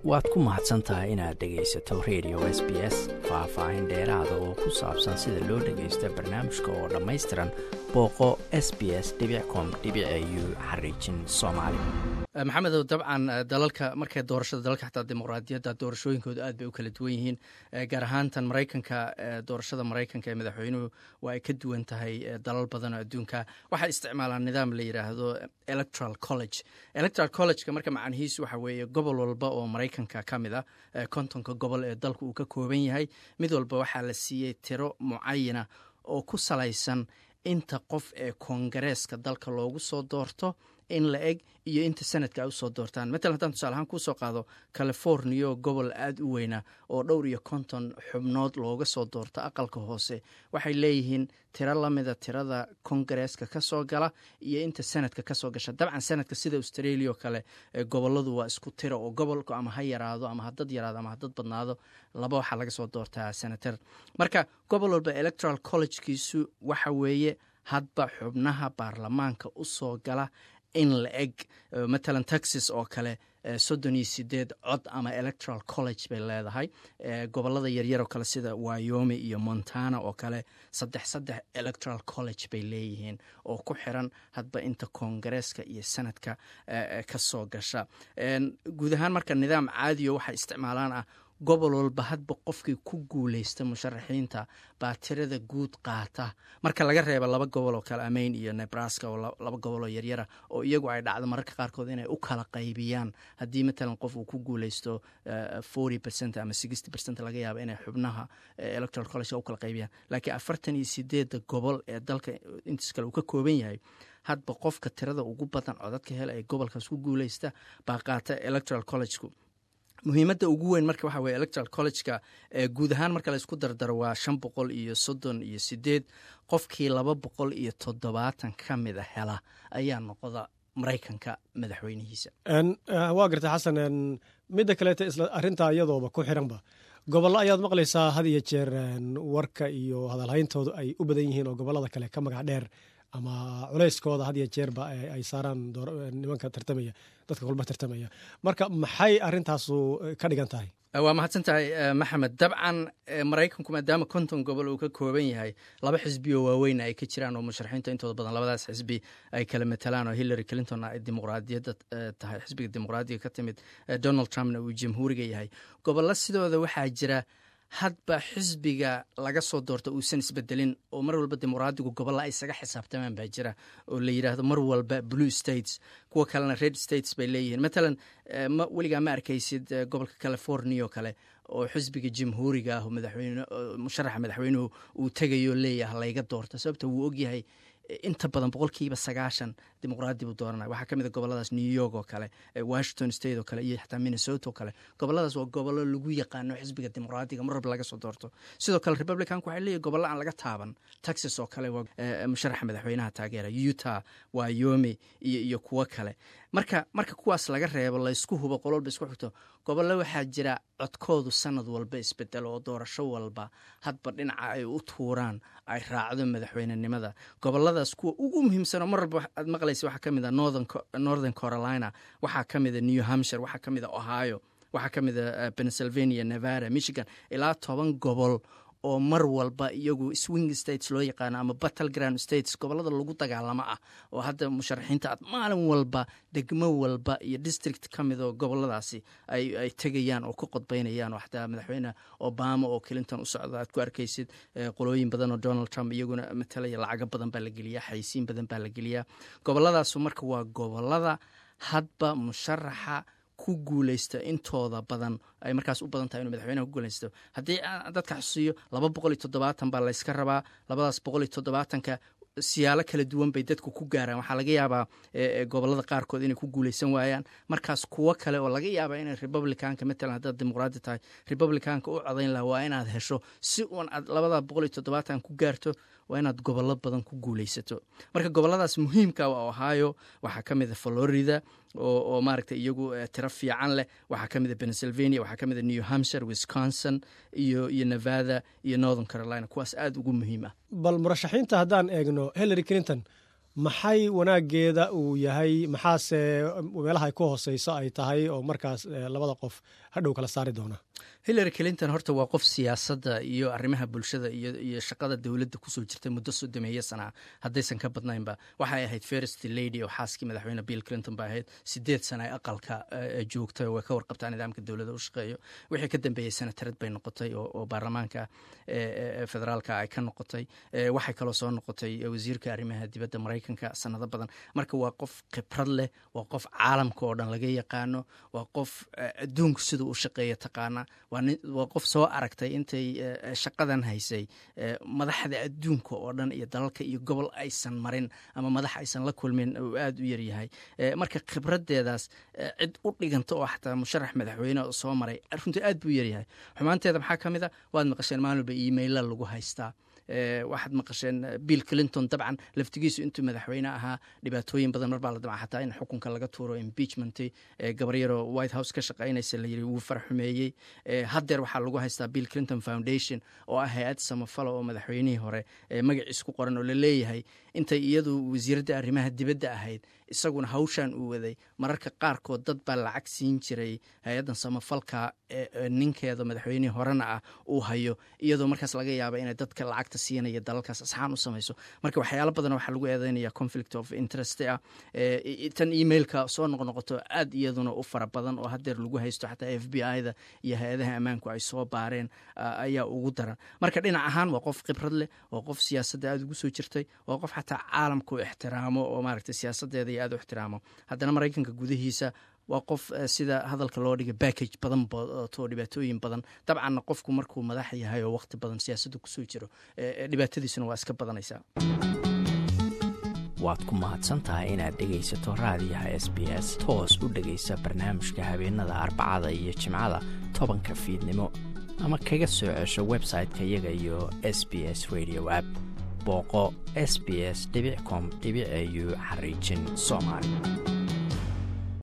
waad ku mahadsan tahay inaad dhegaysato radio s b s faah-faahin dheeraada oo ku saabsan sida loo dhagaysto barnaamijka oo dhammaystiran booqo s b s com u xariijin soomaali maxamedow dabcan dalalka markay doorashada dalalka xataa dimuqraadiyadda doorashooyinkooda aad bay u kala duwan yihiin gaar ahaantan maraykanka doorashada maraykanka ee madaxweynuhu waa ay ka duwan tahay dalal badan oo adduunka waxay isticmaalaan nidaam la yidhaahdo electoral college electoral collegeka marka macnihiisu waxa weeye gobol walba oo maraykanka ka mid ah kontonka gobol ee dalka uu ka kooban yahay mid walba waxaa la siiyey tiro mucayana oo ku salaysan inta qof ee koongareeska dalka loogu soo doorto in la eg iyo inta sanadka ay usoo doortaan matalan haddaan tusaale ahaan kuusoo qaado california gobol aada u weyna oo dhowr iyo konton xubnood looga soo doorto aqalka hoose waxay leeyihiin tiro lamida tirada kongareeska ka soo gala iyo inta sanadka kasoo gasha dabcan sanadka sida australia oo kale goboladu waa isku tiro oo gobolku ama ha yaraado ama hadad yaraado ama hadad badnaado laba waxaa laga soo doortaa senatar marka gobol walba electoral collegekiisu waxa weeye hadba xubnaha baarlamaanka usoo gala in la eg matalan texas oo kale soddon iyo sideed cod ama electoral college bay leedahay gobolada yaryar oo kale sida wyomi iyo montana oo kale saddex saddex electoral college bay leeyihiin oo ku xiran hadba inta koongareeska iyo sanadka ka soo gasha guud ahaan marka nidaam caadiyo waxay isticmaalaan ah gobol walba hadba qofkii ku guuleysta musharaxiinta baa tirada guud qaata marka laga reeba laba gobol oo kale amayn iyo nebraska oo laba gobol oo yaryara oo iyagu ay dhacdo mararka qaarkood inay u kala qaybiyaan haddii matalan qof uu ku guuleysto forty percent ama sixty percent laga yaaba inay xubnaha electoral college u kala qaybiyaan laakiin afartan iyo sideedda gobol ee dalka intiis kale uu ka kooban yahay hadba qofka tirada ugu badan codadka hela ee gobolkaas ku guuleysta baa qaata electoral collegeku muhiimadda ugu weyn marka waxa weye electoral collegeka guud ahaan marka la isku dardaro waa shan boqol iyo soddon iyo sideed qofkii laba boqol iyo toddobaatan ka mida hela ayaa noqda maraykanka madaxweynihiisa waa garta xasan midda kaleeta isla arrintaa iyadooba ku xiranba gobollo ayaad maqlaysaa had iyo jeer warka iyo hadalhayntoodu ay u badan yihiin oo gobollada kale ka magac dheer ama culeyskooda had iyo jeerba ay saaraan nimanka tartamaya dadka kulba tartamaya marka maxay arintaasu ka dhigan tahay waa mahadsan tahay maxamed dabcan maraykanku maadaama konton gobol uu ka kooban yahay laba xisbi oo waaweyn ay ka jiraan oo musharaxiinta intooda badan labadaas xisbi ay kala matalaan oo hillary clinton ay dimuqraadiyadda tahay xisbiga dimuqraadiga ka timid donald trumpna uu jamhuuriga yahay gobollo sidooda waxaa jira hadba xisbiga laga soo doorta uusan isbedelin oo mar walba dimuqraadigu gobolla ay isaga xisaabtamaan baa jira oo la yidhaahdo mar walba blue states kuwa kalena red states bay leeyihiin matalan weligaa ma arkaysid gobolka california oo kale oo xisbiga jamhuuriga ah madaxweyne musharaxa madaxweynuhu uu tegayo leeyaha layga doorta sababta wuu ogyahay inta badan boqolkiiba sagaashan dimuqraadi buu dooranaya waxaa ka mid a goboladaas new york oo kale washington state oo kale iyo xataa minnesota oo kale goboladaas waa gobollo lagu yaqaano xisbiga dimuqraadiga mar walba laga soo doorto sidoo kale republicanku waxay leeyihin gobollo aan laga taaban texas oo kale waa musharaxa madaxweynaha taageera utah wyomi iyo iyo kuwo kale marka marka kuwaas laga reebo laysku hubo qol walba isku xigto gobollo waxaa jira codkoodu sanad walba isbedelo oo doorasho walba hadba dhinaca ay u tuuraan ay raacdo madaxweynenimada goboladaas kuwa ugu muhiimsanoo mar walba aad maqlaysa waxaa ka mid a northern carolina waxaa ka mid a new hampshire waxaa ka mid a ohio waxaa ka mid a pennsylvania nevada michigan ilaa toban gobol oo mar walba iyagu swing states loo yaqaano ama battle ground states gobolada lagu dagaalamo ah oo hadda musharaxiinta aad maalin walba degmo walba iyo district ka mid oo goboladaasi ay tegayaan oo ku qodbaynayaan oo xataa madaxweyne obama oo clinton u socda aad ku arkaysid qolooyin badan oo donald trump iyaguna matalaya lacago badan baa la geliyaa xaysiin badan baa la geliyaa goboladaasu marka waa gobolada hadba musharaxa ku guuleysta intooda badan ay markaas u badan tahay inuu madaxweynaha ku guuleysto haddii dadka xusiiyo laba boqol iyo toddobaatan baa layska rabaa labadaas boqol iyo toddobaatanka siyaalo kala duwan bay dadku ku gaaraan waxaa laga yaabaa gobolada qaarkood inay ku guuleysan waayaan markaas kuwo kale oo laga yaaba inay republicanka matalan haddaad dimuqraadi tahay republicanka u codayn laha waa inaad hesho si uun aad labada boqol iyo toddobaatan ku gaarto waa inaad gobollo badan ku guuleysato marka goboladaas muhiimka waa ohio waxaa ka mid a florida oo maaragtay iyagu tiro fiican leh waxaa ka mid a pennsylvania waxaa ka mid a new hampshire wisconsin iyo iyo nevada iyo northern carolina kuwaas aada ugu muhiim ah bal murashaxiinta haddaan eegno hillary clinton maxay wanaageeda uu yahay maxaase meelaha ay ku hooseyso ay tahay oo markaas labada qof hadhow kala saari doona hillary clinton horta waa qof siyaasadda iyo arrimaha bulshada iyo shaqada dowladda kusoo jirta muddo sodomeeyo sanaa haddaysan ka badnaynba waxay ahayd first lady oo xaaskii madaxweyne bill clinton ba ahayd sideed sana ay aqalka joogtay way ka warqabtaa nidaamka dowladda u shaqeeyo wixii ka dambeeyey senatarad bay noqotay oo baarlamaanka federaalka ay ka noqotay waxay kaloo soo noqotay wasiirka arrimaha dibadda maraykanka sanado badan marka waa qof khibrad leh waa qof caalamka oo dhan laga yaqaano waa qof adduunku siduu u shaqeeya taqaana waa qof soo aragtay intay shaqadan haysay madaxda adduunka oo dhan iyo dalalka iyo gobol aysan marin ama madax aysan la kulmin uu aada u yaryahay marka khibradeedaas cid u dhiganta oo xataa musharax madaxweyne oo soo maray runtii aad buu yaryahay xumaanteeda maxaa ka mid a waad maqasheen maalin walba emaila lagu haystaa waxaad maqasheen bill clinton dabcan laftigiisu intuu madaxweyne ahaa dhibaatooyin badan marbaa la damca xataa in xukunka laga tuuro impeachment gabaryaroo white house ka shaqaynaysa la yiri wuu farxumeeyey haddeer waxaa lagu haystaa bill clinton foundation oo ah hay-ad samafala oo madaxweynihii hore magaciis ku qoran oo la leeyahay intay iyadu wasiiradda arrimaha dibadda ahayd isaguna hawshan uu waday mararka qaarkood dad baa lacag siin jiray hay-addan samafalka ninkeeda madaxweynihii horena ah uu hayo iyadoo markaas laga yaaba inay dadka lacagta siinaya dalalkaas asxaan u samayso marka waxyaalo badan waxaa lagu eedeynaya conflict of interest ah tan emailka soo noqnoqoto aad iyaduna u fara badan oo haddeer lagu haysto xataa f b i da iyo hay-adaha ammaanku ay soo baareen ayaa ugu daran marka dhinac ahaan waa qof khibrad leh waa qof siyaasadda aada ugu soo jirtay waa qof xataa caalamku ixtiraamo oo maaragtay siyaasadeeda iyo aada u ixtiraamo haddana maraykanka gudihiisa waa qof sida hadalka loo dhiga backage badan bato dhibaatooyin badan dabcanna qofku markuu madax yahay oo waqti badan siyaasadda kusoo jiro dhibaatadiisuna waa iska badanaysaa waad ku mahadsan tahay inaad dhegaysato raadiyaha s b s toos u dhegaysa barnaamijka habeenada arbacada iyo jimcada tobanka fiidnimo ama kaga soo cesho website-ka iyaga iyo s b s radio app booqo s b s com au xariijin soomaali